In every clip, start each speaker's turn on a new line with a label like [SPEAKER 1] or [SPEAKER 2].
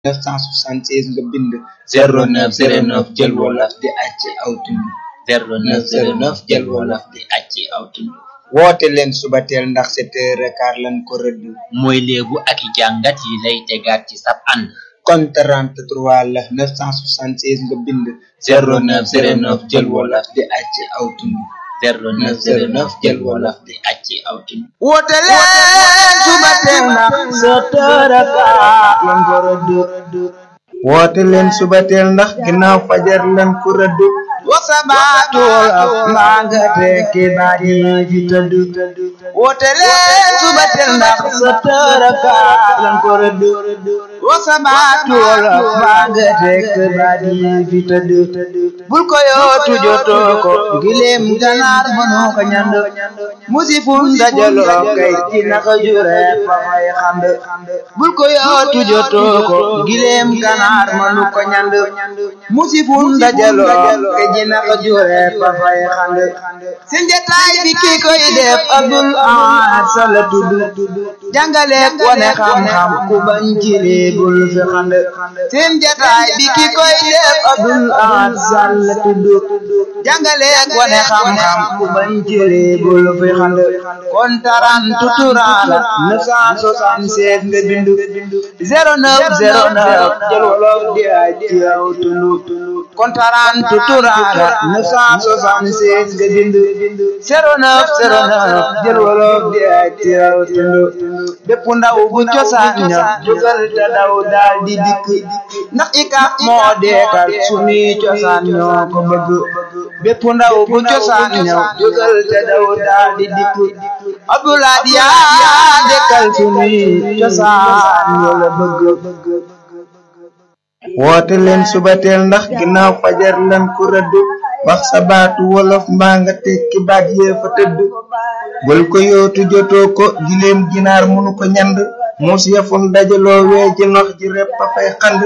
[SPEAKER 1] 976 nga bind 0909 jël wolof di acci aw tund 0909 jël wolof di acci aw tund woote leen subateel ndax sept heures quart lan ko rëdd
[SPEAKER 2] mooy léebu ak i jàngat yi lay tegaat ci sab ànd
[SPEAKER 1] kon 33 la 976 nga bind 0909 jël wolof di acci aw tund 0909 jël wolof di acci aw tund
[SPEAKER 3] woote leen subateel ndax sept heures quart lan ko rëdd
[SPEAKER 1] woote leen subateel ndax ginnaaw fajar lan ko rëdd
[SPEAKER 3] wasabaatu wolof maa nga tekki baat yi fi tëdd woote leen subateel ndax sept heures quart lan ko rëdd wasabaatu wolof maa nga tekki baat yi fi tëdd bul ko yootu jotoo ko gileem ganaar mënoo ko ñand musifun dajaloo kay ci naka jure fa fay xand bul ko yootu jotoo ko gileem ganaar mënu ko ñand musifun dajaloo kay ci naka jure fa fay xand seen jataay bi ki koy def Abdul Ahad Sall tudd jàngale wane xam-xam ku bañ jile bul fi xand seen jataay bi ki koy def Abdul Ahad Sall tudd jàngale wane xam-xam ku bañ jile bul fi xand kon taran tuturaala 976 nga bindu 0909 jël wolof di ay ci yow tulu kon taran tuturaala 976 nga bindu 0909 jël wolof di ay ci yow tulu bépp ndaw bu cosaan ña jógal te daw daal di dikk ndax ika moo deekal sunuy cosaan ñoo ko bëgg bépp ndaw bu cosaan ña jógal te daw daal di dikk Abdoulaye yaa dekkal sunuy cosaan ñoo la bëgg
[SPEAKER 1] woote leen subateel ndax ginnaaw fajar lan ko rëdd wax sa baatu wolof mbaa nga tekki baat yee fa tëdd bul ko yootu jotoo ko gileem ginaar munu ko ñand muus yafun dajaloo wee ji nox ji repp a fay xand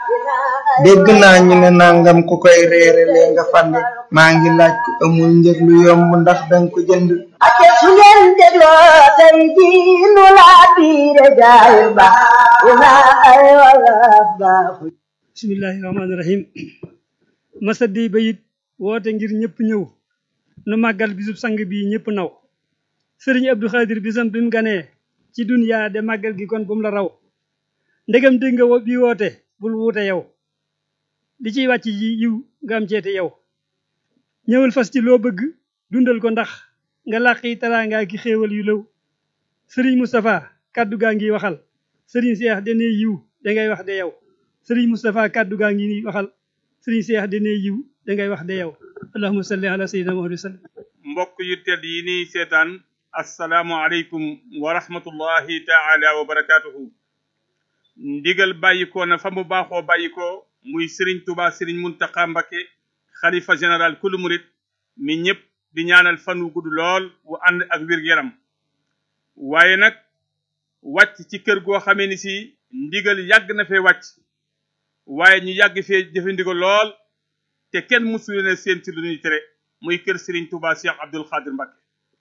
[SPEAKER 1] dégg naa ñu ne nangam ku koy reere lee nga fande maa ngi laaj ko amul njëg lu yomb ndax danga ko jënd
[SPEAKER 4] ake su ngeen dégloo tey ji nu laa biire jaay ba una ay wolof baaxu
[SPEAKER 5] bismillahi rahmaani rahim masa di bayit woote ngir ñëpp ñëw nu màggal bisub sang bi ñëpp naw sëriñ Abdou Khadir bisam bi mu ganee ci duniyaa de màggal gi kon bu mu la raw ndegam dégg nga bi woote bul wuute yow li ciy wàcc yi yiw nga am ceete yow ñëwal fas ci loo bëgg dundal ko ndax nga làqi taraangaa ki xéewal yu lëw sëriñ Moustapha kàddu gaa ngi waxal sëriñ Seex dene yiw dangay wax de yow sëriñ Moustapha kàddu gaa ngi waxal sëriñ Seex dene yiw dangay wax de yow allahumma salli ala sayyidina Muhammad sallam
[SPEAKER 6] mbokk yu tedd yi nii seetaan assalaamu aleykum wa rahmatullahi taala wa barakaatuhu ndigal bàyyikoo na fa mu baaxoo bàyyikoo muy sëriñ Tuubaa sëriñ Muntaxa Mbakke xalifa général kulu murit mi ñëpp di ñaanal fan wu gudd lool wu ànd ak wér-yaram waaye nag wàcc ci kër goo xamee ni si ndigal yàgg na fee wàcc waaye ñu yàgg fee jëfandiku lool te kenn mësul leen seen ci lu ñuy tere muy kër Serigne Touba Cheikh Abdoul Khadir Mbacké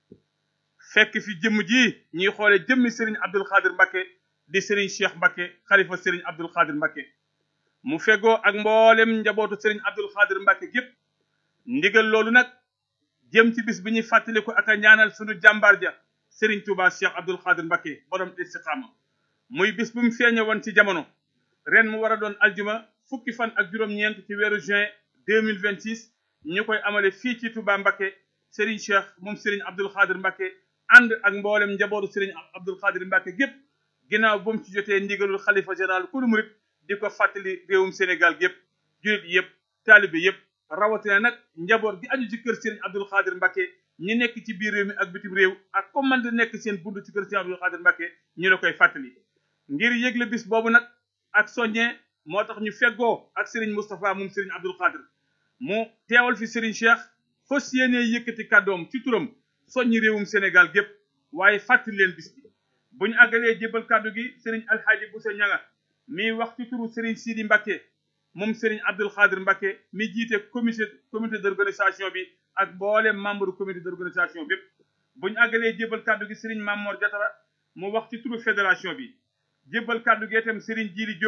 [SPEAKER 6] fekk fi jëmm ji ñuy xoole jëmmi Serigne Abdoul Khadir Mbacké di Serigne Cheikh Mbacké xalifa Serigne Abdoul Khadir Mbacké mu fegoo ak mboolem njabootu Serigne Abdoul Khadir Mbacké gépp ndigal loolu nag jëm ci bis bi ñuy fàttaliku ak a ñaanal sunu jàmbaar ja Serigne Touba Cheikh Abdoul Khadir Mbacké borom istiqaama muy bis bu mu feeñe woon ci jamono ren mu war a doon aljuma fukki fan ak juróom-ñeent ci weeru juin 2026 ñu koy amale fii ci Touba Mbacké Serigne Cheikh moom Serigne Abdoul Khadir Mbacké ànd ak mboolem njabootu Serigne Abdoul Khadir Mbacké gépp ginnaaw bu mu ci jotee ndigalul xalifa général kulu murit di ko fàttali réewum Sénégal gépp jullit yëpp taalibe yëpp rawatina nag njaboot gi aju ci kër Serigne Abdoul Khadir Mbacké ñi nekk ci biir réew mi ak bitim réew ak comme man di nekk seen bunt ci kër Serigne Abdoul Khadir Mbacké ñu la koy fàttali ngir yëgle bis boobu nag ak soññee moo tax ñu feggoo ak Serigne Moustapha moom Serigne Abdoul Khadir mu teewal fi Serigne Cheikh fas yéenee yëkkati kàddoom ci turam soññi réewum Sénégal gépp waaye fàttali leen bis bi bu ñu àggalee jébbal kàddu gi Serigne Alxaaji Boussa Ñanga mi wax ci turu Serigne Sidi Mbacké moom Serigne Abdoul Khadir Mbacké mi jiite comité comité d'organisation bi ak mboolem membre comité d'organisation bépp bu ñu àggalee jébbal kàddu gi Serigne Mamor Diatara mu wax ci turu fédération bi jébbal kàddu gi itam Serigne Djili Diop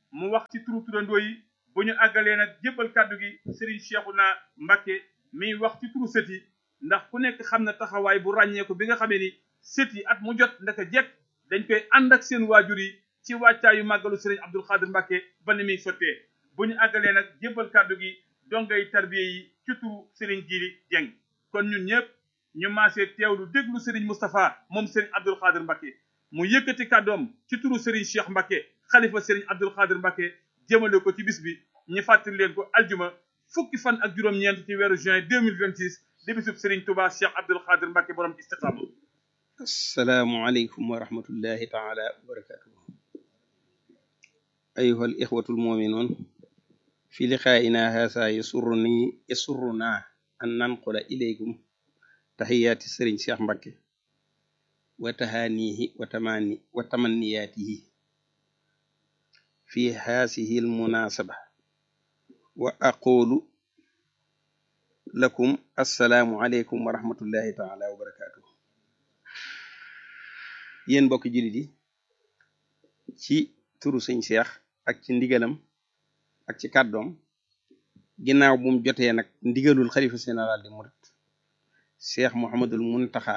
[SPEAKER 6] mu wax ci turu turandoo yi bu ñu àggalee nag jébbal kàddu gi Serigne Cheikhouna Mbacké miy wax ci turu sët yi ndax ku nekk xam na taxawaay bu ràññeeku bi nga xamee ni sët yi at mu jot ndaka jekk dañ koy ànd ak seen waajur yi ci wàccaayu màggalu Serigne Abdoul Khadir Mbacké ba ni muy sottee bu ñu àggalee nag jébbal kàddu gi dongay tarbiye yi ci turu Serigne Djili Dieng kon ñun ñëpp ñu maasee teewlu déglu Serigne Moustapha moom Serigne Abdoul Khadir Mbacké mu yëkkati kàddoom ci turu Serigne Cheikh Mbacké xalifa Serigne Abdoul Khadir Mbacké jëmale ko ci bis bi ñu fàttali leen ko aljuma fukki fan ak juróom-ñeent ci weeru juin 2026 di bisub Serigne Touba Cheikh Abdoul Khadir Mbacké borom istiqaama
[SPEAKER 7] asalaamualeykum wa rahmatullahi taala wa barakatuhu ayuha al ixwatu almuminuun fi liqaa'ina haasa yasurruni yasurruna an nanqula ilaykum taxiyaati sëriñ Cheikh Mbacké wa tahaanihi wa tamani wa tamanniyaatihi fi haasihi almunasaba wa aqulu lakum assalaamu aleykum wa rahmatullahi taala wa barakatuhu yéen mbokki jullit yi ci turu sëñ Cheikh ak ci ndigalam ak ci kàddoom ginnaaw bu mu jotee nag ndigalul xalifa général di murit Cheikh Mouhamadul Muntaxa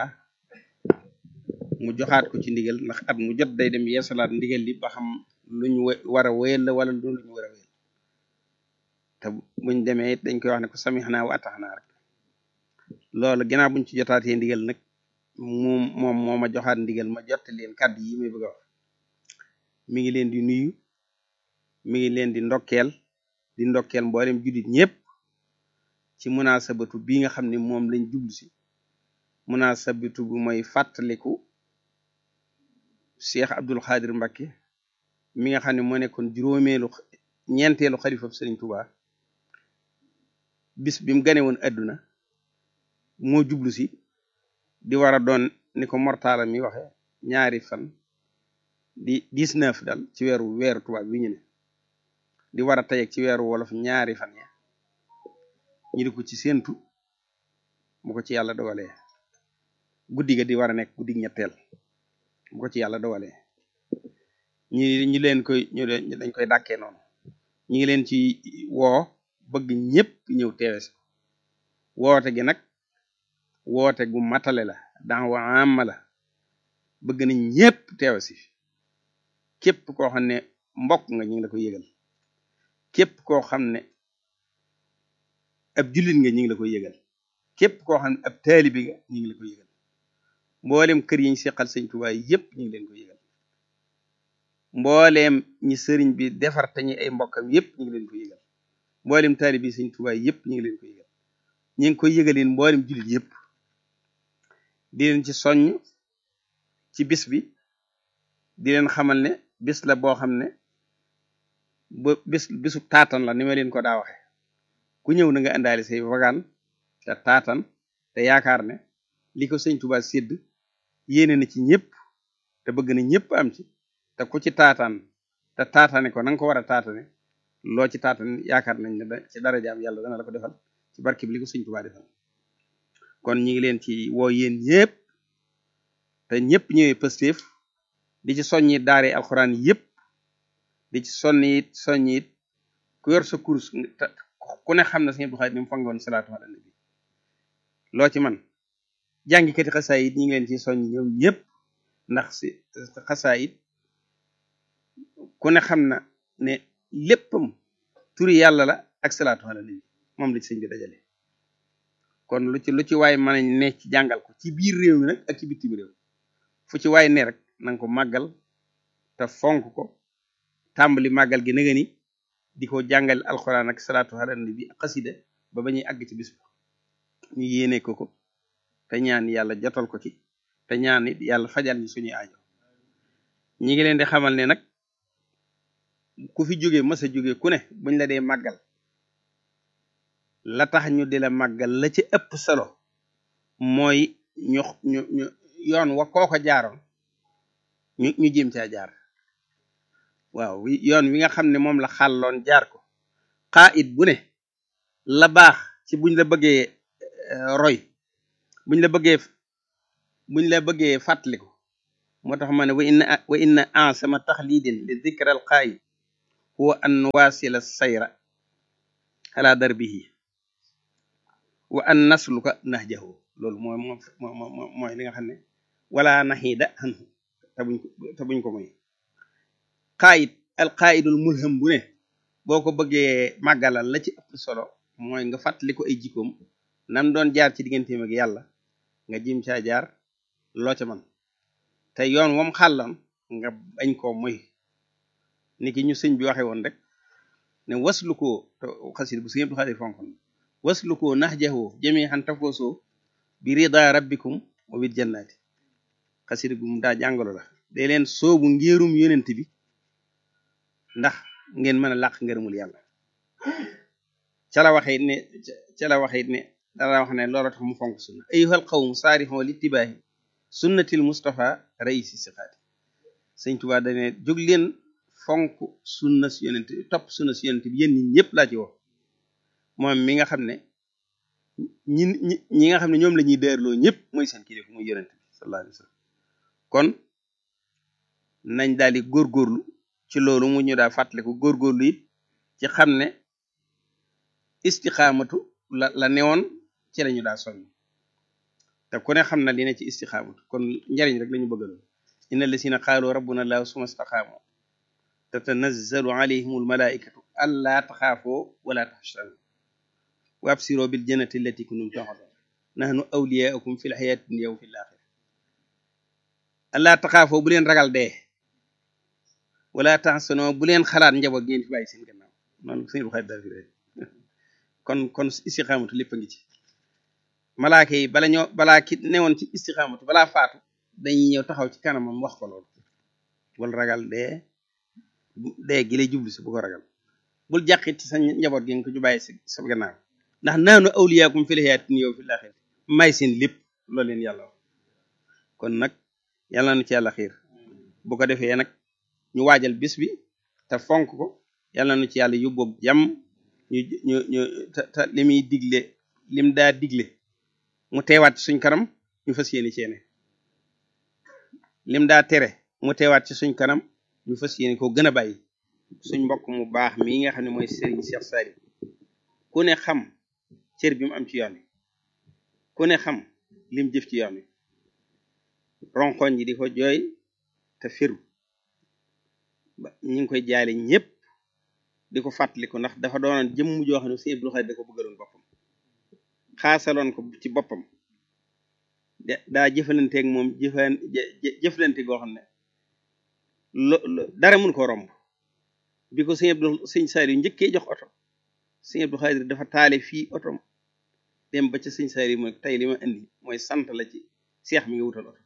[SPEAKER 7] mu joxaat ko ci ndigal ndax at mu jot day dem yeesalaat ndigal li ba xam luñ war a wéyal la wala lu ñu war a wéyal te buñ demee it dañ koy wax ne ko samixnaa wa ataxnaa rek loolu ginnaaw buñ ci jotaatee ndigal nag moom moom moo ma joxaat ndigal ma jotte leen kàddu yi may bëgg a wax mi ngi leen di nuyu mi ngi leen di ndokkeel di ndokkeel mboolem jullit ñëpp ci munasabatu bi nga xam ne moom lañ jublu si munasabatu bu mooy fàttaliku Cheikh Abdoul Khadir Mbacké mi nga xam ne moo nekkoon juróomeelu ñeenteelu xalifa Sëriñ Tuubaa bis bi mu gane woon adduna moo jublu si di war a doon ni ko mortaala mi waxe ñaari fan di 19 dal ci weeru weeru tubaab bi ñu ne di war a tey ci weeru wolof ñaari fan ya ñu di ko ci séentu bu ko ci yàlla dogalee guddi ga di war a nekk guddi ñetteel bu ko ci yàlla dogalee ñi ñi leen koy ñu dañ koy dàkkee noonu ñi ngi leen ci woo bëgg ñëpp ñëw teewe si woote gi nag woote gu matale la dan wa amma la bëgg nañ ñëpp teewe si képp koo xam ne mbokk nga ñu ngi la koy yëgal képp koo xam ne ab jullit nga ñu ngi la koy yëgal képp koo xam ne ab taalibi nga ñu ngi la koy yëgal mboolem kër yi ñu seqal sëñ Tuubaa yëpp ñu ngi leen koy yëgal mbooleem ñi sëriñ bi defar te ñi ay mbokkam yëpp ñu ngi leen koy yëgal mboolem taalibi sëñ Tuubaa yëpp ñu ngi leen koy yëgal ñu ngi koy yëgaleen mboolem jullit yëpp di leen ci soññ ci bis bi di leen xamal ne bis la boo xam ne ba bis bisu taatan la ni ma leen ko daa waxe ku ñëw na nga indaale say wagaan te taatan te yaakaar ne li ko sëñ Tuubaa sédd yéene na ci ñëpp te bëgg na ñëpp am ci te ku ci taataan te taatane ko na nga ko war a taatane loo ci taatan yaakaar nañ ne ci darajaam yàlla dana la ko defal ci barke bi li ko sëñ Tuubaa defal kon ñi ngi leen ci woo yéen ñëpp te ñëpp ñëwee pëstéef di ci soññi daare alxuraan yëpp di ci sonni it soññi it ku yor sa kurus ku ne xam na sëñ Abdou Khadre ni mu fangoon salaatu ala nabi loo ci man jàngikati xasaay it ñi ngi leen ci soññ ñoom ñëpp ndax si xasaay it ku ne xam na ne léppam turi yàlla la ak salaatu ala nabi moom la ci sëñ bi dajale kon lu ci lu ci waay mën a ne ci jàngal ko ci biir réew mi nag ak ci bitim réew fu ci waay ne rek nanga ko màggal te fonk ko tàmbali màggal gi naga ni di ko jàngal alxuraan ak salaatu ala nabi ak xasida ba ba ñuy àgg ci bis bi ñu yéene ko ko te ñaan yàlla jotal ko ci te ñaan it yàlla fajal ñu suñuy aajo ñi ngi leen di xamal ne nag ku fi jóge mës a jóge ku ne buñ la dee màggal la tax ñu di la màggal la ci ëpp solo mooy ñu ñu ñu yoon wa kooko jaaroon ñu ñu jéem caa jaar waaw yoon wi nga xam ne moom la xàlloon jaar ko xaa it bu ne la baax ci buñ la bëggee roy buñ la bëggee buñ la bëggee fàttaliku moo tax ma ne wa inna wa inna ansama taxlidin li dikral xaayid huwa an nuwaasila sayra ala darbihi wa an nasluka nahjahu loolu mooy moo mooy li nga xam ne wala naxiida anhu te buñ ko te buñ ko moy qaayid al qaayidul mulham bu ne boo ko bëggee màggalal la ci ëpp solo mooy nga fàttali ko ay jikkoom nam doon jaar ci digganteem ak yàlla nga jim caa jaar loo ca man te yoon wam xàllan nga bañ koo moy ni ki ñu sëñ bi waxe woon rek ne waslu koo te xasid bu sëñ Abdu Xaadir fonkon waslu koo nax jaxoo jëmee xan tafoosoo bi rida rabbikum wa bil jannati xasid gu mu daa jàngalo la day leen soobu ngéerum yonent bi ndax ngeen mën a làq ngërëmul yàlla ca la waxee ne ca la waxee ne dara wax ne loola tax mu fonk sunna ayyuhal qawmu saarixoo littibaahi sunnatil mustafa raisi siqaati sëñ Tuubaa dane jóg leen fonk sunna si yonent topp sunna si yonent bi yéen ñi ñëpp laa ci wax moom mi nga xam ne ñi ñi ñi nga xam ne ñoom la ñuy dërloo ñëpp mooy seen kilifa muy yonent bi sallallahu alayhi wa sallam kon nañ daal di góorgóorlu ci loolu mu ñu daa fàttaliku góorgóorlu it ci xam ne istixaamatu la la newoon ci lañu daa soññ te ku ne xam na li ne ci istixaamatu kon njariñ rek lañu bëggaloon inna allasina qaalu rabbuna allahu suma staqaamu tatanazzalu alayhim almalaikatu allaa taxaafoo wala taxshanu wa absiroo bil jannati allati kuntum tu'adun nahnu awliyaukum fi lxayaati dunya wa fi laaxira allaa taxaafoo bu leen ragal dee wala taxsanoo bu leen xalaat njaboot ngeen fi bàyyi seen gannaaw noonu sëñ bu xarit daal fi kon kon istixaamatu lépp a ngi ci malaaka yi bala ñoo balaa ki newoon ci istixaamatu balaa faatu dañuy ñëw taxaw ci kanamam wax ko loolu bul ragal dee dee gi lay jublu si bu ko ragal bul jàqit ci sa njaboot gi nga ko ju bàyyi si sa gannaaw ndax naanu awliyaakum fil hayaati dunya wa fil aaxirati may seen lépp loolu leen yàlla wax kon nag yàlla na ci yàlla xiir bu ko defee nag ñu waajal bis bi te fonk ko yàlla na ci yàlla yóbboob jàmm ñu ñu ñu te te li muy digle lim daa digle mu teewaat ci suñ kanam ñu fas yéene ceene lim daa tere mu teewaat ci suñ kanam ñu fas yéene ko gën a bàyyi suñ mbokk mu baax mii nga xam ne mooy Serigne Cheikh Saliou ku ne xam cër bi mu am ci yoon wi ku ne xam lim jëf ci yoon wi ronkoñ ji di ko jooy te firu ba ñu ngi koy jaale ñëpp di ko fàttaliku ndax dafa doonoon jëmm joo xam ne Sëñ Abdou Khadre da ko bëggaloon boppam xaasaloon ko ci boppam de daa jëfalanteeg moom jëfan jëflante goo xam ne lo dara mun ko romb bi ko Sëñ Abdou Sëñ Saliou njëkkee jox oto Sëñ Abdou Khadre dafa taale fii otom dem ba ca Sëñ Saliou mooy tey li ma indi mooy sant la ci seex mi nga wutal oto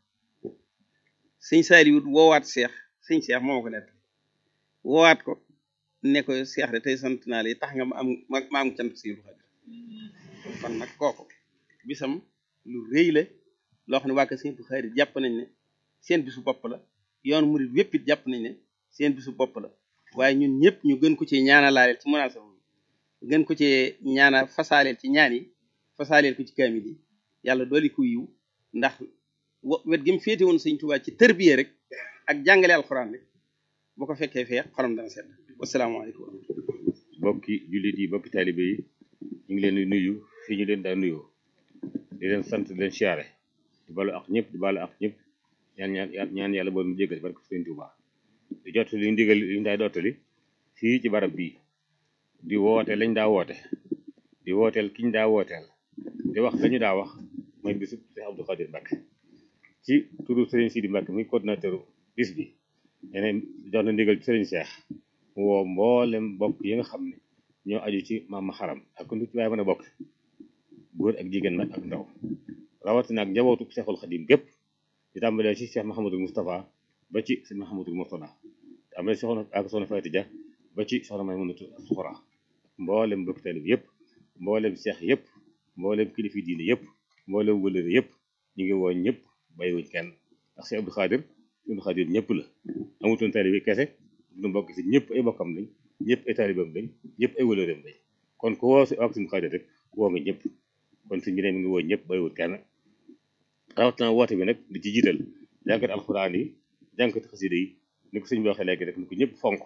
[SPEAKER 7] Sëñ Saliou woowaat seex sëñ seex moo ko nett woowaat ko ne ko seex de tey sant naa la tax nga ma am ma am cant Sëñ Abdou Khadre kon nag kooku bisam lu rëy la loo xam ne waa kër Sëñ Abdou Khadre jàpp nañ ne seen bisu bopp la yoon murid wépp it jàpp nañ ne seen bisu bopp la waaye ñun ñëpp ñu gën ko ci ñaanalaaleel ci munaasaba gën ko ci ñaana fasaaleel ci ñaan yi fasaaleel ko ci kaamil yi yàlla dooli ko yiw ndax wet gi mu féete woon Sëñ Tuubaa ci tërbiye rek ak jàngale alxuraan rek bu ko fekkee fee xolam dana sedd wasalaamaaleykum wa rahmatulah
[SPEAKER 8] bokki jullit yi bokki taalibe yi ñu ngi leen di nuyu fii ñu leen daa nuyoo di leen sant di leen siyaare di balu ak ñëpp di balu ak ñëpp ñaan ñaan ñaan yàlla boobu mu jéggal barke Sëñ Tuubaa di jot li ndigal li ñu daay dottali fii ci barab bii di woote lañ daa woote di wooteel kiñ daa wooteel di wax lañu daa wax mooy bisu Cheikh Abdou Khadre Mbacké ci turu Serigne Sidi Mbacké muy coordinateur bis bi yeneen jox na ndigal ci Serigne Cheikh mu woo mboolem bokk yi nga xam ne ñoo aju ci maam xaram ak lu ci waaye mën a bokk góor ak jigéen nag ak ndaw rawatina ak njabootu Cheikhul Khadim gépp di tàmbalee ci Cheikh Mahamadul Moustapha ba ci sëñ Mahamadul Mourtada am na soxna ak soxna Fatou Dia ba ci soxna Maymunatu Suxra mboolem bokk taalib yëpp mboolem seex yëpp mboolem kilifi diine yëpp mboolem wëlëre yëpp ñu ngi woo ñëpp bàyyiwuñ kenn ndax Cheikh Abdou Khadre Abdou Khadre ñëpp la amutoon taalibe kese du mbokk si ñëpp ay bokkam lañ ñëpp ay taalibam lañ ñëpp ay wëlëreem lañ kon ku woo si ak suñu Khadre rek woo nga ñëpp kon suñu mi ngi woo ñëpp bàyyiwul kenn rawatina woote bi nag di ci jiital jànkat alxuraan yi jànkat xasida yi ni ko sëñ bi waxee léegi rek ni ko ñëpp fonk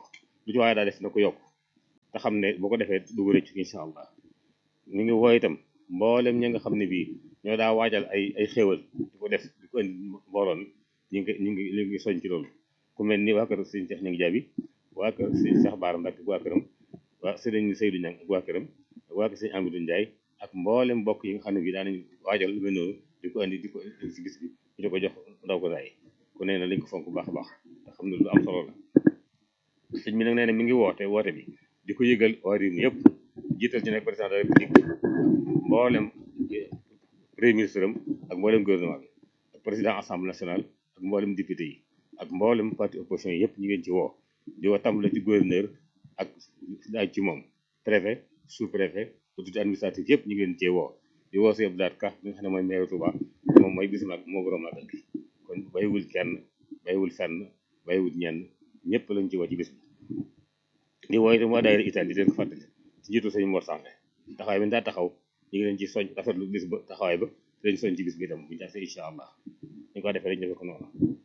[SPEAKER 8] lu ci waaye daa def na ko yokk te xam ne boo ko defee du ko rëccu incha allah ñu ngi woo itam mboolem ñi nga xam ne bii ñoo daa waajal ay ay xéewal di ko def di ko indi mbooloon ñu ngi ñu ngi ñu ngi soñ ci loolu ku mel ni waa kër sëñ Cheikh ñu ngi jaabi waa kër sëñ Cheikh Baara Mbacke ak waa këram waa sëriñ Seydou Niang ak waa këram ak waa kër sëñ Amidou Ndiaye ak mboolem mbokk yi nga xam ne bii daanañ waajal lu mel noonu di ko indi di ko indi si gis bi ñu di ko jox ndaw ko daay ku nee na lañ ko fonk bu baax a baax te xam ne lu am solo la sëñ bi nag nee na mi ngi woote woote bi di ko yëgal waa réew mi yëpp jiital ci nag président de la république mboolem premier ministre am ak mboolem gouvernement bi ak président assemblée nationale ak mboolem député yi ak mboolem parti opposition yi yëpp ñu ngeen ci woo di woo tàmbale ci gouverneur ak daaj ci moom préfet sous préfet autorité administrative yëpp ñu ngi leen cee woo di woo si Abdou Lahad Ka mi nga xam ne mooy maire Touba moom mooy bis mag moo borom magal gi kon bayiwul kenn bayiwul fenn bayiwul ñenn ñëpp lañ ci woo ci bis bi di woo itam waa daayira Italie di leen ko fàttali ci njiitu sëñ Mor Sange taxawaay bi daa taxaw ñu ngi leen ci soñ rafetlu bis ba taxawaay ba te leen soñ ci bis bi itam bu ñu tasee incha allah ñu ko defee rek ñu ko noonu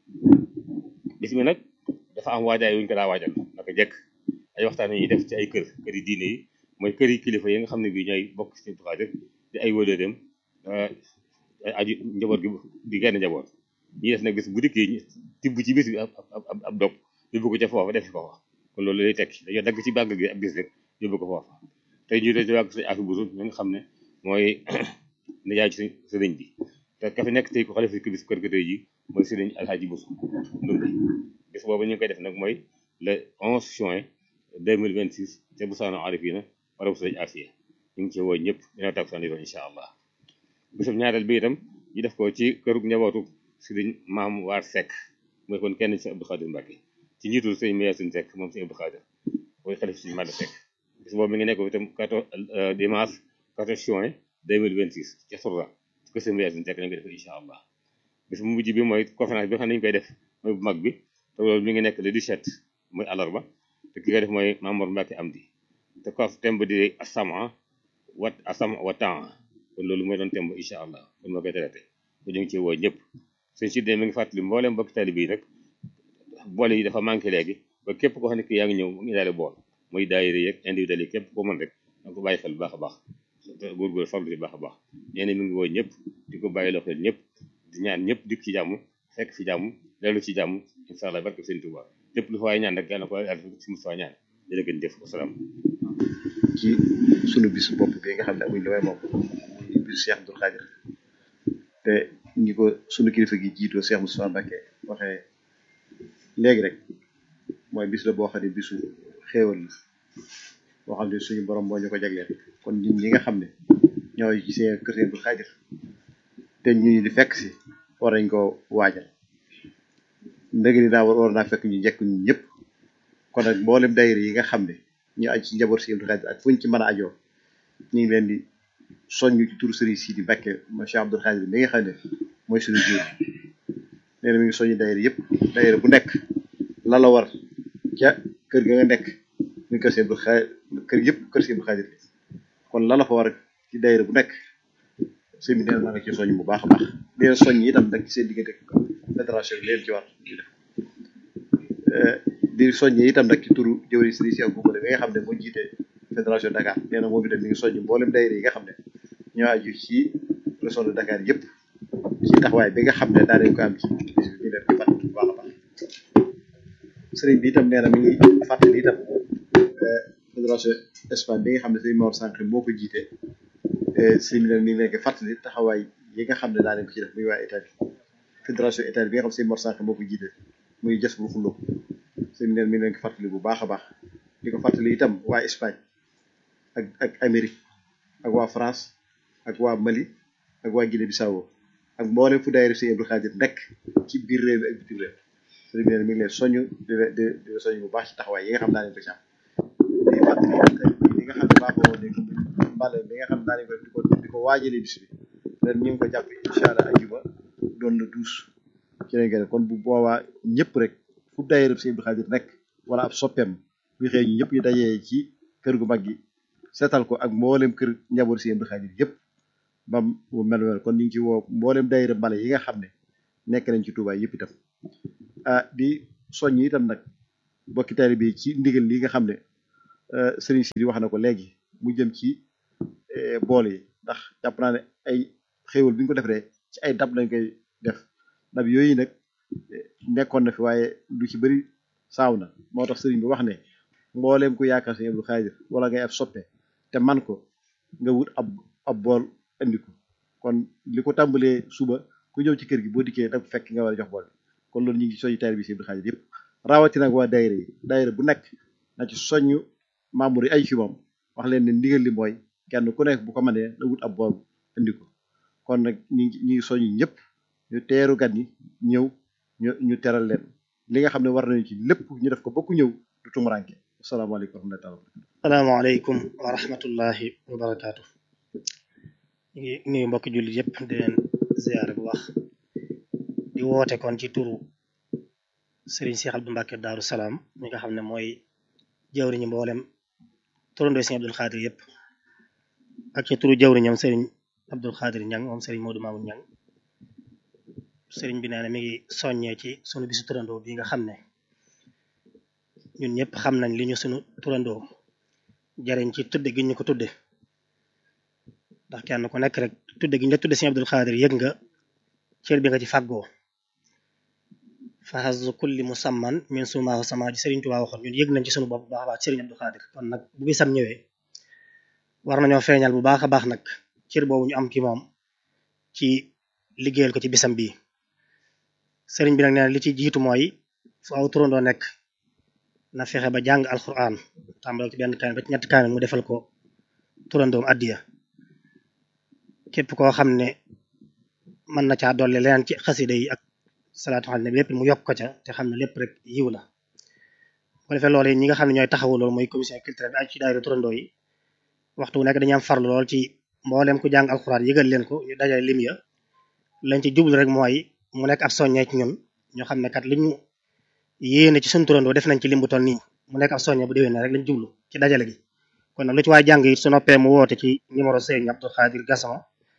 [SPEAKER 8] bis bi nag dafa am waajaay wuñ ko daa waajal naka jekk ay waxtaan yi ñuy def ci ay kër kër yi diine yi mooy kër yi kilifa yi nga xam ne bii ñooy bokk ci Xaadir di ay wëlëreem ay aju njaboot gi di genn njaboot ñi def nag bis bu dikkee ñu tibb ci bis bi ab ab ab dog yóbbu ko ca foofa def ko fa kon loolu lay tekki dañoo dagg ci bàgg gi ab bis rek yóbbu ko foofa tey ñu dee ci wàgg sëñ afi busu mi nga xam ne mooy nijaay ci sëriñ bi te ka fi nekk tey ko xalifa ki bis kër ga tey ji mooy sëriñ alxaaji busu ndumbi bis boobu ñu ngi koy def nag mooy le 11 juin 2026 ca Busaano Arifina barabu sëriñ Afiya ñu ngi ci woo ñëpp dina tag sandi doon incha allah bisub ñaareel bi itam ñu def ko ci këru njabootu sëriñ maam waar Seck mooy kon kenn ci Abdou Khadir Mbacke ci njiitul sëriñ Meyasin Seck moom si Abdou Khadir mooy xalif si Mada Seck bis boobu mi ngi nekk itam 14 dimanche 14 juin 2026 ca Sourda ci ko sëriñ Meyasin Seck lañ koy def incha allah bis bu mujj bi mooy conférence bi nga xam ne ñu koy def mooy bu mag bi te loolu mi ngi nekk le 17 mooy àllarba te ki koy def mooy Mamour Mbacke Amdi te ko thème bi di asama wat asama wa temps kon loolu mooy doon thème ba incha allah kon moo koy traité ko ñu ngi ci woo ñëpp sëñ si mi ngi fàttali mboolem mbokki taalibe yi rek bool yi dafa manqué léegi ba képp koo xam ne ki yaa ngi ñëw mu ngi daale bool muy daayira yeeg individuel yi képp koo mën rek da ko bàyyi xel bu baax a baax góorgóor farlu ci baax a baax nee na mi ngi woo ñëpp di ko bàyyi loo xel ñëpp di ñaan ñëpp dikk ci jàmm fekk fi jàmm dellu ci jàmm incha allah barke sëñ Tuubaa lépp lu fa waay ñaan rek yàlla ko yàlla si mu fa ñaan jërë ngeen jëf wasalaam
[SPEAKER 9] ci sunu bis bopp bi nga xam ne amuñ lu may moom muy bisu Cheikh Abdoul Khadir te ñi ko sunu kilifa gi jiitoo Cheikh Moustapha Mbacké waxee léegi rek mooy bis la boo xam ne bisu xéewal la boo xam ne suñu borom moo ñu ko jagleel kon ñun ñi nga xam ne ñooy ci seen kër Cheikh Abdoul Khadir te ñu di fekk si war nañ ko waajal ndëgg ni naa war war naa fekk ñu njëkk ñu ñëpp kon nag mboolem daayira yi nga xam ne ñu aj ci njaboot si Abdou Khadir ak fuñ ci mën a ajoo ñu ngi leen di soññu ci turu Serigne Sidi Mbacké mooy Cheikh Abdou Khadir mi nga xam ne mooy suñu jiw nee na mi ngi soññu daayira yëpp daayira bu nekk la la war ca kër ga nga nekk muy kër si Abdou Khadir kër yëpp kër si Abdou Khadir kon la la fa war ci daayira bu nekk sëñ bi nee na nga ci soññ bu baax a baax di leen soññ itam nag ci seen diggante fédération bi leen ci war ñu def di soññee itam nag ci turu jëwri Sëriñ Cheikh Boubale bi nga xam ne moo jiite fédération Dakar nee na moom itam mi ngi soññ mboolem daayira yi nga xam ne ñoo aju ci région de Dakar yëpp ci taxawaay bi nga xam ne daa ko am ci bis bi ñu leen di fàttali bu baax a baax sëriñ bi itam nee na mi ngi fàttali itam fédération Espagne bi nga xam ne sëriñ Mor Sànq moo ko jiite sëriñ bi nag mi ngi leen di fàttali taxawaay yi nga xam ne daa ko ci def muy waa Italie fédération Italie bi nga xam ne sëriñ Mor Sànq moo ko jiite muy jës bu xullo sëriñ bi nag mi ngi leen ko fàttali bu baax a baax di ko fàttali itam waa Espagne ak ak Amérique ak waa France ak waa Mali ak waa Guinée Bissau ak mboolem fu daayira Sëriñ Abdou Khadir nekk ci biir réew mi ak bitim réew sëriñ bi nag mi ngi leen soññ di di di soññ bu baax ci taxawaay yi nga xam naa leen ko ci am di fàttali li nga xam ne baaxoo woon nañ ko mbale bi nga xam naa leen ko di ko di ko waajalee bis bi ren ñu ngi ko jàpp incha allah ajuma doon na douze ci lañ koy def kon bu boobaa ñëpp rek fu daayira Sëriñ Abdou Khadir nekk wala ab soppeem bu xëy ñu ñëpp ñu dajee ci kër gu mag gi seetal ko ak mboolem kër njaboot Sëriñ Abdou Khadir yëpp ba mu mel mel kon ñu ngi ci woo mboolem daayira mbale yi nga xam ne nekk nañ ci Touba yëpp itam ah di soññ itam nag bokki taalibe yi ci ndigal li nga xam ne sëriñ si wax na ko léegi mu jëm ci bool yi ndax jàpp naa ne ay xéewal bi ñu ko defee ci ay dab lañ koy def dab yooyu nag nekkoon na fi waaye lu ci bëri saaw na moo tax sëriñ bi wax ne mbooleem ku yaakaar Sëriñ Abdou Khadir wala ngay ab soppe te man ko nga wut ab ab bool indi ko kon li ko tàmbalee suba ku ñëw ci kër gi boo dikkee da fekk nga war a jox bool kon loolu ñu ngi soññu taalibe bi Sëriñ Abdou Khadir yëpp rawatina nag waa daayira yi daayira bu nekk na ci soññu membre yi ay ci moom wax leen ne ndigal li mooy kenn ku nekk bu ko mënee na wut ab bool indi ko kon nag ñu ngi ñu ngi soññu ñëpp ñu teeru gan ñi ñëw ñu ñu teral leen li nga xam ne war nañu ci lépp ñu def ko ba ku ñëw du tumuranke asalaamaaleykum wa rahmatulah.
[SPEAKER 10] salaamaaleykum wa rahmatullahi wa barakaatu. ñu ngi nuyu mbokki jullit yëpp di leen ziyaare bu baax di woote kon ci turu Serigne Cheikh Abdou Mbacke Daaru Salaam mi nga xam ne mooy jawriñu mboolem turandoo Serigne Abdou Khadir yëpp ak ci turu jawriñam Serigne Abdou Khadir Ñang moom Serigne Modou Mamoun Ñang Serigne bi nee na mi ngi soññee ci sunu bisu turandoo bi nga xam ne ñun ñëpp xam nañ li ñu sunu turandoo jariñ ci tudde gi ñu ko tudde ndax kenn ku nekk rek tudde gi ñu la tudde Serigne Abdou Khadir yëg nga cër bi nga ci fàggoo faxasu kulli musamman min sumaahu sama ji Serigne Touba waxoon ñun yëg nañ ci sunu bopp bu baax a baax Serigne Abdou Khadir kon nag bu bisam ñëwee war nañoo feeñal bu baax a baax nag cër boobu ñu am ci moom ci liggéeyal ko ci bisam bii Serigne bi nag nee na li ci jiitu mooy fu aw turandoo nekk na fexe ba jàng alquran tàmbale ci benn kaamil ba ci ñetti kaamil mu defal ko turandoom addiya képp koo xam ne mën na caa dolli leneen ci xasida yi ak salaatu xam ne lépp mu yokk ko ca te xam ne lépp rek yiw la bu ko defee loolu ñi nga xam ne ñooy taxawu loolu mooy commission culturelle bi ak ci daayira turandoo yi waxtu bu nekk dañuy am farlu lool ci mboolem ku jàng alxuraan yëgal leen ko ñu dajale lim ya lañ ci jublu rek mooy mu nekk ab soññee ci ñun ñoo xam ne kat li ñu yéene ci suñu turandoo def nañ ci lim bu toll nii mu nekk ab soññee bu déwénee rek lañ jublu ci dajale gi kon nag lu ci waay jàng it su noppee mu woote ci numéro Serigne Abdou Khadir Gassama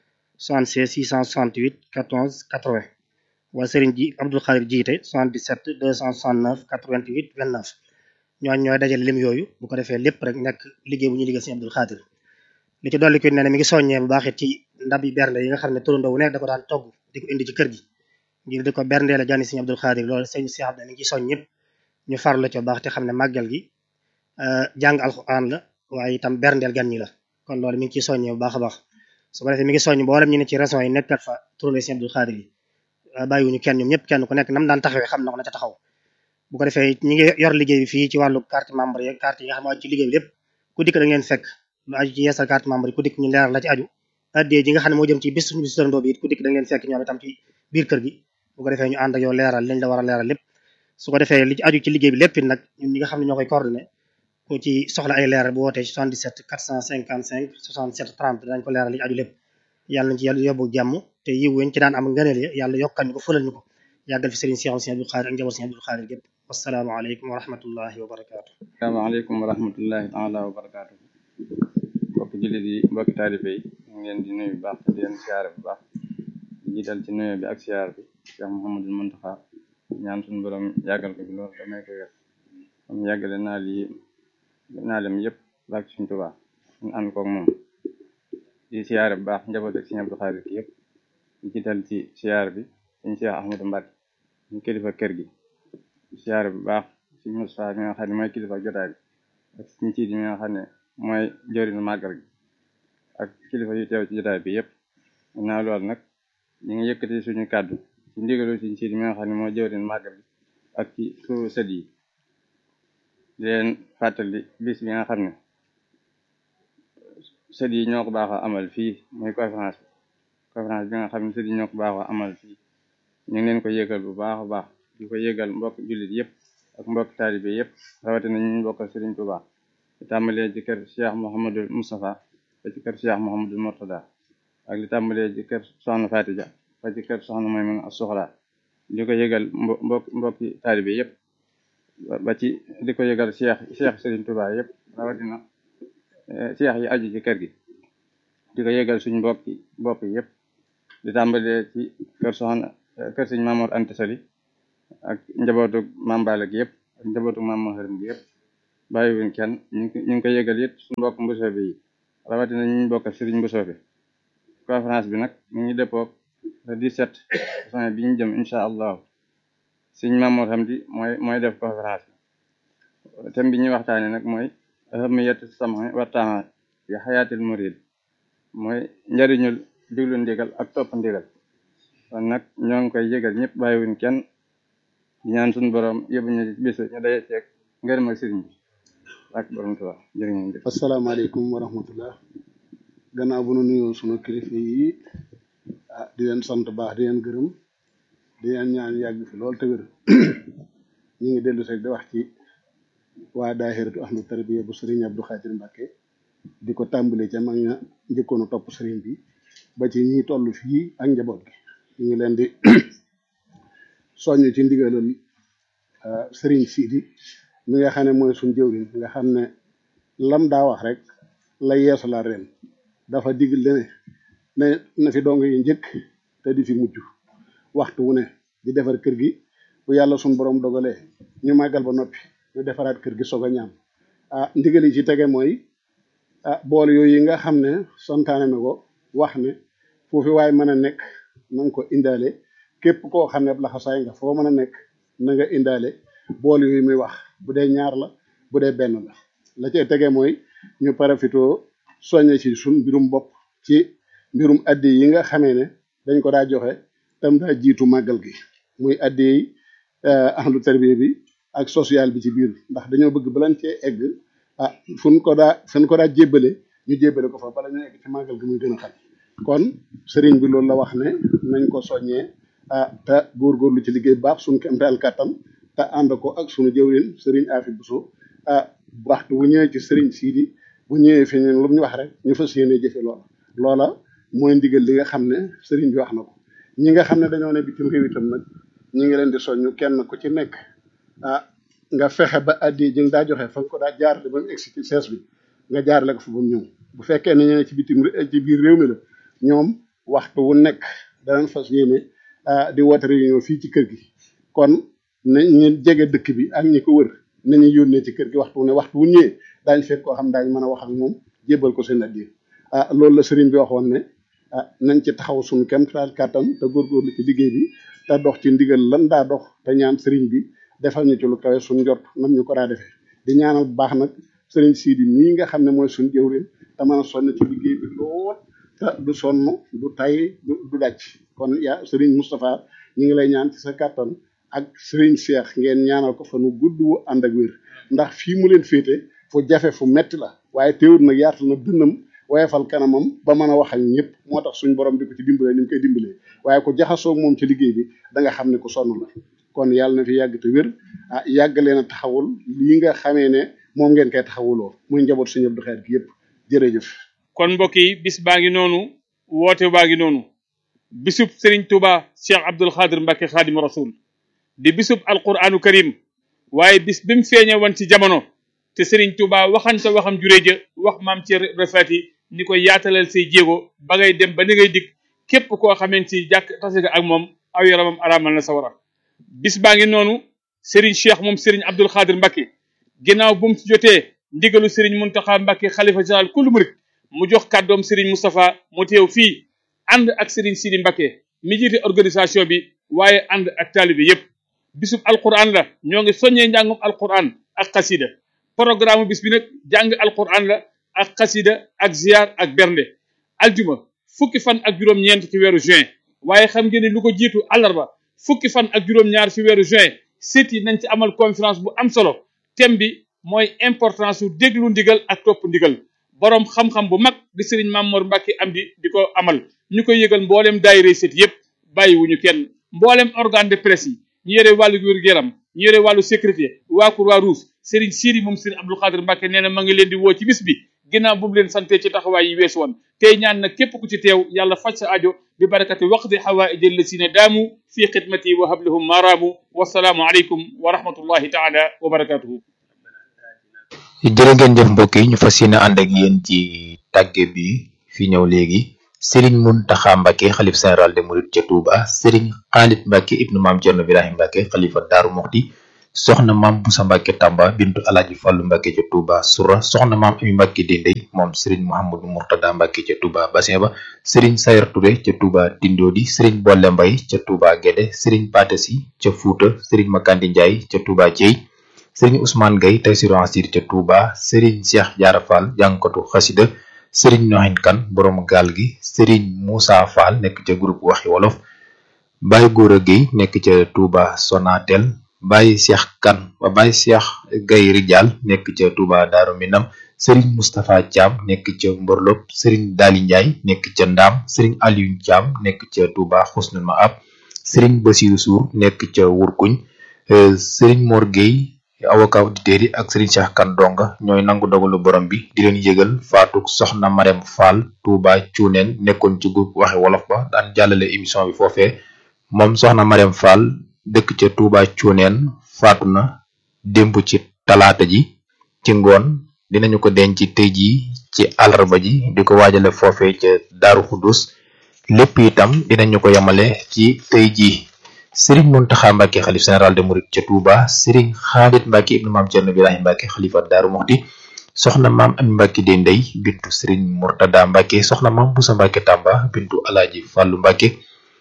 [SPEAKER 10] 76 668 14 80 wala Serigne ji Abdou Khadir jiite 77 269 88 29 ñooñ ñooy dajale lim yooyu bu ko defee lépp rek nekk liggéey bu ñuy liggéey Serigne Abdou Khadir li ci dolli ko ne ne mi ngi soññee bu baax it ci ndab yi bernde yi nga xam ne turandoo wu nekk da ko daan togg di ko indi ci kër gi ngir di ko berndee la jànni Serigne Abdou Khadir loolu sëñ Cheikh Abdou mi ngi soñ ñëpp ñu farlu la ci baax te xam ne màggal gi jàng alxuraan la waaye itam berndeel gan ñi la kon loolu mi ngi ciy soññee bu baax a baax su ko defee mi ngi soññ mboolem ñu ne ci régions yi nekkat fa turandoo Serigne Abdou Khadir yi bàyyiwuñu kenn ñoom ñëpp kenn ku nekk nam daan taxawee xam na ko na ca taxaw bu ko defee ñi ngi yor liggéey bi fii ci wàllu carte membre yi carte yi nga xam ne aju ci liggéey bi lépp ku dikk da ngeen fekk lu aju ci yeesal carte membre yi ku dikk ñu leeral la ci aju addee ji nga xam ne moo jëm ci bis bis turandoo bi it ku dikk da ngeen fekk ñoom itam ci biir kër gi bu ko defee ñu ànd ak yow leeral liñ la war a leeral lépp su ko defee li ci aju ci liggéey bi lépp it nag ñun ñi nga xam ne ñoo koy coordonné ku ci soxla ay leeral bu wootee ci 77 455 67 30 dañ ko leeral li ci aju lépp yàlla nañ ci yàlla yóbbu jàmm te yiw weñ ci daan am ngëneel ya yàlla yokkal ñu ko fëlal ñu ko yàggal fi Serigne Cheikh Serigne Abdou Khadir ak njaboot Serigne Abdou Khadir gépp wasalaamaaleykum wa rahmatullahi wa barakaatu
[SPEAKER 11] asalaamaaleykum wa rahmatullahi taala wa barakaatu mbokki jullit yi mbokki taalibe yi ñu ngi leen di nuyu bu baax te di leen siyaare bu baax di jiital ci nuyu bi ak siyaar bi Cheikh Mouhamadul Muntaxa ñaan suñu borom yàggal ko bi loolu damay ko wér am yàggale naa lii naalem yëpp baak suñ Tuubaa ñu ànd koog moom di siyaare bu baax njaboot ak Serigne Abdou Khadir ki yëpp di jiital ci siyaar bi suñu Cheikh Ahmadou Mbacke ñu kilifa kër gi siyaare bu baax suñu Moustapha mi nga xam ne mooy kilifa jotaay bi ak suñu ciit mi nga xam ne mooy jëriñu màggal gi ak kilifa yu teew ci jotaay bi yëpp naa loolu nag ñu ngi yëkkati suñu kàddu ci ndigalu suñu ciit mi nga xam ne mooy jëriñu màggal gi ak ci suñu sët yi di leen fàttali bis bi nga xam ne sët yi ñoo ko baaxoo amal fii muy conférence bi conférence bi nga xam ne sët yi ñoo ko baaxoo amal fii ñu ngi leen ko yëgal bu baax a baax di ko yëgal mbokk jullit yëpp ak mbokk taalibe yëpp rawatina ñu bokkal Serigne Touba di tàmbalee ci kër Cheikh Mouhamadul Moustapha ba ci kër Cheikh Mouhamadul Mourtada ak li tàmbalee ci kër Soxna Fatija ba ci kër Soxna Maymuna As-Suxra di ko yëgal mbokk mbokki taalibe yëpp ba ci di ko yëgal Cheikh Cheikh Serigne Touba yëpp rawatina Cheikh yi aju ci kër gi di ko yëgal suñ mbokki bopp yëpp di tàmbalee ci kër Soxna kër Sëñ Mamour Anta Sali ak njabootu Mambala gi yëpp ak ak njabootu maam Maharim gi yëpp bàyyiwuñ kenn ñu ngi ñu ngi ko yëgal it suñu mbokk mbusoobe yi rawatina ñu ñu bokk sëriñ mbusoobe conférence bi nag mi ngi dëppoog le 17 juin bi ñu jëm incha allahu sëriñ Mamour Hamdi mooy mooy def conférence bi thème bi ñuy waxtaane nag mooy ahamiyatu sam'i wa ta'a fi xayaatil murid mooy njariñul diglu ndigal ak topp ndigal kon nag ñoo ngi koy yëgal ñëpp bàyyiwuñ kenn di ñaan suñu borom yóbbu ñu bis ñu daje ceeg ngërëm ak sëriñ bi ak borom Tuubaa jërë ngeen jëf
[SPEAKER 12] asalaamaaleykum wa rahmatullah gannaaw bu nu nuyoo sunu kilifa yi ah di leen sant baax di leen gërëm di leen ñaan yàgg fi lool te wér ñu ngi dellu rek di wax ci waa daahiratu ahlu tarbiya bu sëriñ Abdou Khadir Mbacke di ko tàmbali ca mag ña njëkkoon a topp sëriñ bi ba ci ñi toll fii ak njaboot gi ñu ngi leen di soññ ci ndigalal sëriñ Sidi mi nga xam ne mooy suñ jëwriñ nga xam ne lam daa wax rek la yeesu la ren dafa digal ne ne na fi dong yi njëkk te di fi mujj waxtu wu ne di defar kër gi bu yàlla suñ borom dogalee ñu màggal ba noppi ñu defaraat kër gi soog a ñaam ah ndigal yi ci tege mooy ah bool yooyu yi nga xam ne santaane na ko wax ne foofu waay mën a nekk na nga ko indaale képp koo xam ne laxasaay nga foo mën a nekk na nga indaale bool yooyu muy wax bu dee ñaar la bu dee benn la la cay tege mooy ñu parafitoo soññe ci suñ mbirum bopp ci mbirum addi yi nga xamee ne dañ ko daa joxe tam daa jiitu màggal gi muy addi yi ahlu tarbiya bi ak social bi ci biir ndax dañoo bëgg balan cee egg ah fuñ ko daa fuñ ko daa jébbale ñu jébbale ko fa bala ñu egg ci màggal gi muy gën a xam kon sëriñ bi loolu la wax ne nañ ko soññee ah te góorgóorlu ci liggéey baax suñ kemtaal kàttan te ànd ko ak suñu jëwrin sëriñ Afi Buso ah waxtu bu ñëwee ci sëriñ Sidi bu ñëwee fi ñun lu ñu wax rek ñu fas yéene jëfe loola loola mooy ndigal li nga xam ne sëriñ bi wax na ko ñi nga xam ne dañoo ne bitim réew itam nag ñi ngi leen di soññu kenn ku ci nekk ah nga fexe ba addi ji nga daa joxe fa nga ko daa jaarale ba mu egsi ci sees bi nga jaarale ko fa ba mu ñëw bu fekkee ne ñene ci bitim ci biir réew mi la ñoom waxtu wu nekk danañ fas yéene di woote réunion fii ci kër gi kon na ñu jege dëkk bi ak ñi ko wër nañu yónnee ci kër gi waxtu wu ne waxtu wu ñëwee daañ fekk koo xam daañ mën a wax ak moom jébbal ko seen addi ah loolu la sëriñ bi waxoon ne ah nañ ci taxaw suñu kem taal kàttan te góorgóorlu ci liggéey bi te dox ci ndigal lan daa dox te ñaan sëriñ bi defal ñu ci lu kawe suñ njort nam ñu ko daa defee di ñaanal bu baax nag sëriñ Sidi mii nga xam ne mooy suñ jëwrin te mën a sonn ci liggéey bi lool te du sonn du tay du daj kon yaa sëriñ Moustapha ñu ngi lay ñaan ci sa kàttan ak sëriñ Cheikh ngeen ñaanal ko fa nu gudd wu ànd ak wér ndax fii mu leen féete fu jafe fu metti la waaye teewul nag yaatal na dënnam woyefal kanamam ba mën a wax ak ñëpp moo tax suñ borom di ko ci dimbalee ni mu koy dimbalee waaye ku jaxasoo moom ci liggéey bi da nga xam ne ku sonn la kon yàlla na fi yàgg te wér ah yàgg leen a taxawul lii nga xamee ne moom ngeen koy taxawuloo muy njaboot suñu Abdou Khadre gi yëpp jërëjëf.
[SPEAKER 6] kon mbokk yi bis baa ngi noonu woote baa ngi noonu bisub Serigne Touba Cheikh Abdoul Khadre Mbacke Khadim Rasoul di bisub alquranu karim waaye bis bi mu feeñe woon ci jamono te Serigne Touba waxante waxam juree ja wax maam ci refati ni ko yaatalal say jéego ba ngay dem ba ni ngay dikk képp koo xamante ci jàkk tase nga ak moom aw yaramam araamal na sawara bis baa ngi noonu Serigne Cheikh moom Serigne Abdoul Khadre Mbacke ginnaaw bu mu ci jotee ndigalu Serigne Mountakha Mbacke xalifa général kullu murit mu jox kàddoom Serigne Moustapha mu teew fii ànd ak Serigne Sidi Mbacke mi jiite organisation bi waaye ànd ak taalibe yépp bisub alquran la ñoo ngi soññee njàngum alquran ak xasida programme bis bi nag jàng alquran la ak xasida ak ziar ak bernde aljuma fukki fan ak juróom-ñeent ci weeru juin waaye xam ngeen ne lu ko jiitu àllarba fukki fan ak juróom-ñaar ci weeru juin sit yi nañ ci amal conférence bu am solo thème bi mooy importance su déglu ndigal ak topp ndigal boroom xam-xam bu mag di sëriñ Mamor Mbacke am di di ko amal ñu koy yëgal mboolem daayira sit yépp bàyyiwuñu kenn mboolem organe de presse yi ñu yore wàllu wér-gu-yaram ñu yore wàllu sécurité waa Croix-Rouge Serigne Sidi moom Serigne Abdoul Khadre Mbacke nee na ma ngi leen di woo ci bis bi ginnaaw bu mu leen sante ci taxawaay yi weesu woon tey ñaan nag képp ku ci teew yàlla faj sa ajo bi barakati waqdi xawaaiji allasina daamu fi xidmati wa hablahum maaraamu wasalaamu aleykum wa rahmatullahi taala wa barakatuhu
[SPEAKER 2] jërë ngeen jëf mbokk yi ñu fas yéene ànd ak yéen ci tàgge bi fi ñëw léegi Serigne Mountakha Mbacke xalif général de Mouride ca Touba Serigne Khalid Mbacke ibnu maam Thierno Birahim Mbacke xalifa Daaru Muxti soxna maam Busa Mbàkke Tamba bintu Alaaji Fallu Mbàkke ca Touba Soura soxna maam Ami Mbàkke Dendey moom Serigne Mouhamadou Mourtada Mbàkke ca Touba Bassin ba Serigne Sayar Touré ca Touba Tindodi Serigne Bolle Mbay ca Touba Guédé Serigne Patasi ca Fuuta Serigne Makandi Ndiaye ca Touba Thiey Serigne Ousmane Gueye Taysiru Asir ca Touba Serigne Cheikh Diarra Fall jàngkatu xasida Serigne Nohin Kan borom gaal gi Serigne Moussa Fall nekk ca groupe Waxi Wolof Baye Gora Gueye nekk ca Touba Sonatel Baye Cheikh Kan ba Baye Cheikh Gueye Rijal nekk ca Touba Daaru Minam Serigne Moustapha Thiam nekk ca Mborlop Serigne Dali Ndiaye nekk ca Ndam Serigne Aliou Thiam nekk ca Touba Xusnul Maab Serigne Bassirou Sour nekk ca Wurkuñ Serigne Mor Gueye avocat auditeur yi ak Serigne Cheikh Kan Donga ñooy nangu dogalu borom bi di leen yëgal faatuk soxna Marème Fall Touba Cuuneen nekkoon ci groupe waxe wolof ba daan jàllale émission bi foofee moom soxna Marème Fall dëkk ca Touba Cuuneen faatu na démb ci talaata ji ci ngoon dinañu ko denc tey jii ci àllarba ji di ko waajale foofee ca Daaru Xudus lépp itam dinañu ko yemale ci tey jii Serigne Mountakha Mbacké xalif général de Mouride ca Touba Serigne Khalid Mbacké ibnu maam Cerno Birahim Mbacké xalifa Daaru Muxti soxna maam Ami Mbacké Dendey bintu Serigne Mourtada Mbacké soxna maam Boussa Mbacké Tamba bintu Alaaji Fàllu Mbacké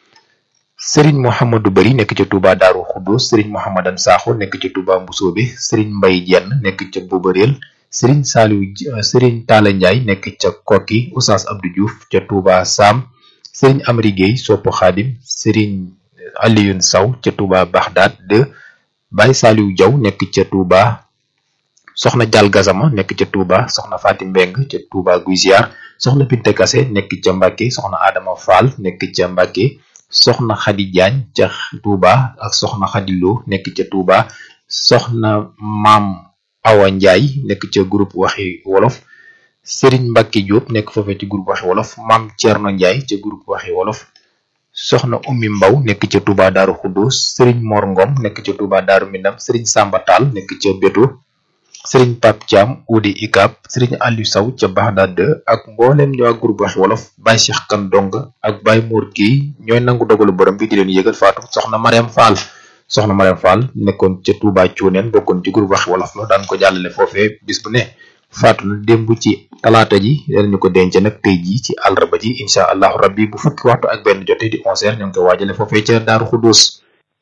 [SPEAKER 2] Serigne Mouhamadou Bari nekk ca Touba Daaru Xudus Serigne Mouhamadan Sakho nekk ca Touba Mbusoobe Serigne Mbay Jenn nekk ca Bobareel Serigne Saliou Serigne Talla Ndiaye nekk ca Kokki Oustaz Abdou Diouf ca Touba Sam Serigne Amri Gueye Sopp Xaadim Serigne Alioune Saw ca Touba Bagdad de Baye Saliou Diaw nekk ca Touba soxna Dial Gazama nekk ca Touba soxna Fatim Mbeng ca Touba Guy Ziar soxna Pinte Kase nekk ca Mbàkke soxna Adama Fall nekk ca Mbàkke soxna Xadi Jaañ ca Touba ak soxna Xadi Lo nekk ca Touba soxna Maam Awa Njaay nekk ca groupe waxi wolof Serigne Mbacke Diop nekk foofee ci groupe waxi wolof Maam Thierno Njaay ca groupe waxi wolof soxna ummi mbaw nekk ca Touba Daaru Xuddoos Serigne Mor Ngom nekk ca Touba Daaru Minam Serigne Samba Tall nekk ca Beto Serigne Pape Thiam Udi Ikap Serigne Aliou Saw ca Bagdad ak mboolem ñoo ak groupe wax wolof Baye Cheikh Kan Dong ak Baye Mor Guèye ñooy nangu dogalu borom bi di leen yëgal faatu soxna Mariam Fall soxna Mariam Fall nekkoon ca Touba Cuuneen bokkoon ci groupe wax wolof la daan ko jàllale foofee bis bu ne faatu na démb ci talaata ji danañu ko denc nag tey jii ci àllarba ji incha allahu rabbi bu fukki waxtu ak benn jotee di onze heures ñu ngi koy waajale foofee ca Daaru Xuddoos